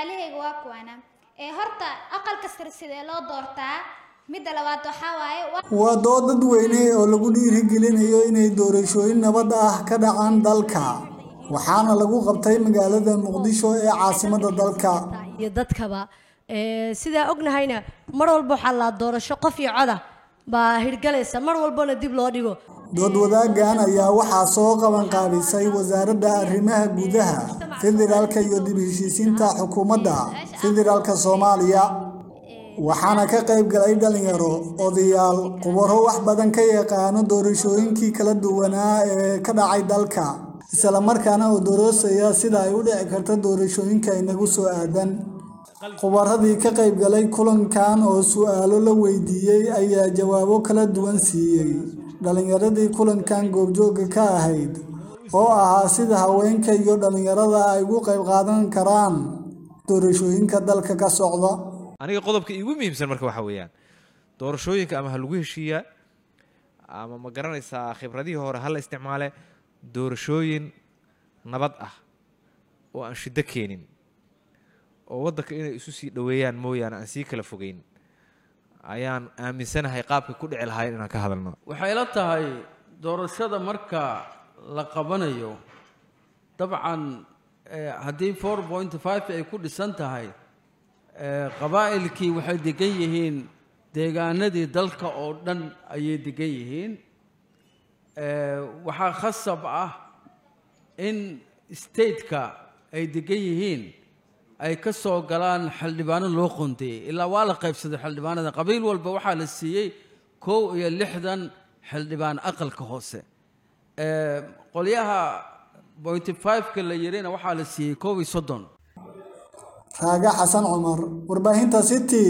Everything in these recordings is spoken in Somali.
su-aalahayga waa kuwana ee horta aqalka sare sidee loo doortaa midda labaad waxaa waaye wa- waa dood dadweyne oo lagu dhiirigelinayo inay doorashooyin nabad ah ka dhacaan dalka waxaana lagu qabtay magaalada muqdisho ee caasimadda dalka iyo dadkaba Ee, sidaa ognahayna mar walba waxaa la doorasho qof iyo coda baa hirgalaysa mar walbana dib loo dhigo dood wadaagan ayaa waxaa soo qaban qaabisay wasaaradda arrimaha gudaha federaalka iyo dib heshiisiinta xukuumadda federaalka soomaaliya waxaana ka qayb galay dhalinyaro odayaal khubaro wax badan ka yaqaano doorashooyinkii kala duwanaa ee ka dhacay dalka isla markaana oo doroosaya sida ay u dhici karta doorashooyinka inagu soo aadan khubaradii ka qayb galay kulankan oo su'aalo la weydiiyey ayaa jawaabo kala duwan siiyey dhalinyaradii kulankan goobjooga ka ahayd oo ahaa sida haweenka iyo dhalinyarada ay ugu qayb qaadan karaan doorashooyinka dalka ka socda aniga qodobka iigu muhiimsan marka waxaa weeyaan doorashooyinka ama ha lagu heshiiyaa ama ma garanaysaa khibradihii hore ha la isticmaale doorashooyin nabad ah oo aan shiddo keenin oo waddanka inay isu sii dhoweeyaan mooyaane aan sii kala fogeyn ayaan aaminsanahay qaabka ku dhici lahayn inaan ka hadalno waxay la tahay doorashada marka la qabanayo dabcan eh, haddii four point five ay ku dhisan tahay eh, qabaa'ilkii waxay degan yihiin deegaanadii dalka oo dhan ayay degan yihiin Eh, waxaa khasab ah in stateka ay degan yihiin ay ka soo galaan xildhibaano loo qoondeeyey ilaa waa la qaybsaday xildhibaanada qabiil walba waxaa la siiyey kow iyo lixdan xildhibaan aqalka hoose Eh, qolyaha pointy five-ka la yirina waxaa la siiyey kow iyo soddon raaga xasan cumar warbaahinta city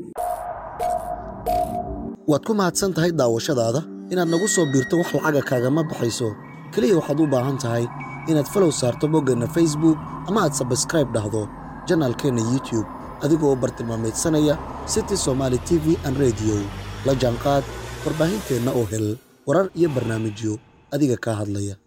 waad ku mahadsan tahay daawashadaada inaad nagu soo biirto wax lacaga kaagama baxayso keliya waxaad u baahan tahay inaad falow saarto boggeenna facebook ama aad sabskraib dhahdo janaalkeenna youtube adigoo u bartilmaamaydsanaya city somaali t v an radio la jaanqaad warbaahinteenna oo hel warar iyo barnaamijyo adiga kaa hadlaya